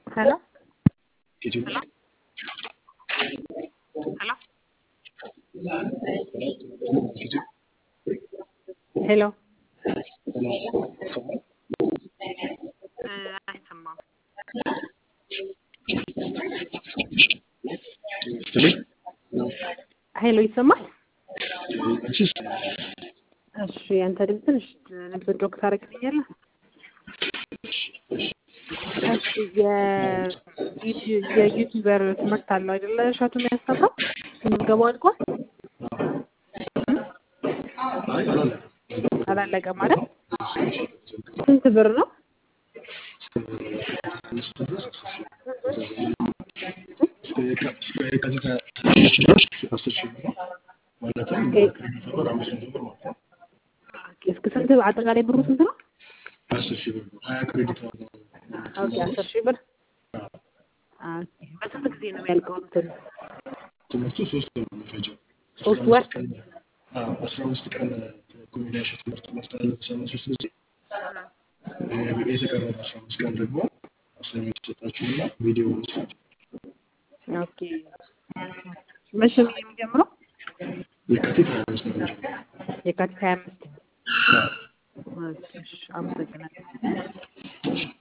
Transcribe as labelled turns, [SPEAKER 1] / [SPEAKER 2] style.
[SPEAKER 1] Hello?
[SPEAKER 2] Did you?
[SPEAKER 1] Hello? Hello?
[SPEAKER 2] Did you?
[SPEAKER 1] ሄሎ
[SPEAKER 2] ሰማኝ?
[SPEAKER 1] አይሰማም።
[SPEAKER 2] ስትልኝ
[SPEAKER 1] ሄሎ ይሰማል?
[SPEAKER 2] አንቺስ?
[SPEAKER 1] እሺ ያንተ ድምፅ ትንሽ ድምፅ ዶክ ታደርግልኛለህ? እሺ የዩቲ- የዩቲዩበር ትምህርት አለው አይደለ? እሸቱ የሚያስተምረው ምዝገባው አልቋል?
[SPEAKER 2] አይ አላለቀም።
[SPEAKER 1] አላለቀም ማለት ስንት ብር ነው?
[SPEAKER 2] አምስት ድረስ አስር ሺህ ብር። እስከ የካ- እስከ የካቲት ሀያ አምስት ድረስ አስር ሺህ ብር ነው። ማለትም በክሬዲት ብር አምስት መቶ ብር ማለት ነው።
[SPEAKER 1] ኦኬ፣ እስከ ስንት አጠቃላይ ብሩ ስንት ነው?
[SPEAKER 2] አስር ሺህ ብር ነው። ሀያ ክሬዲት ነው።
[SPEAKER 1] ኦኬ አስር ሺህ ብር ኦኬ። በስንት ጊዜ ነው የሚያልቀው? እንትን
[SPEAKER 2] ትምህርቱ ሶስት ወር ነው የሚፈጀው።
[SPEAKER 1] ሶስት
[SPEAKER 2] አስራ
[SPEAKER 1] ወር?
[SPEAKER 2] አምስት ቀን አዎ፣ አስራ አምስት ቀን ኮሜዲያሽን ትምህርት ማስተላለፍ በሳምንት ሶስት ጊዜ የተቀረበ አስራ አምስት ቀን ደግሞ አሳይመንት ይሰጣችሁና ቪዲዮ መስራት
[SPEAKER 1] ኦኬ። መቼ ነው የሚጀምረው?
[SPEAKER 2] የካቲት ሀያ አምስት ነው የሚጀምረው።
[SPEAKER 1] የካቲት ሀያ አምስት ኦኬ፣ እሺ፣ አመሰግናለሁ።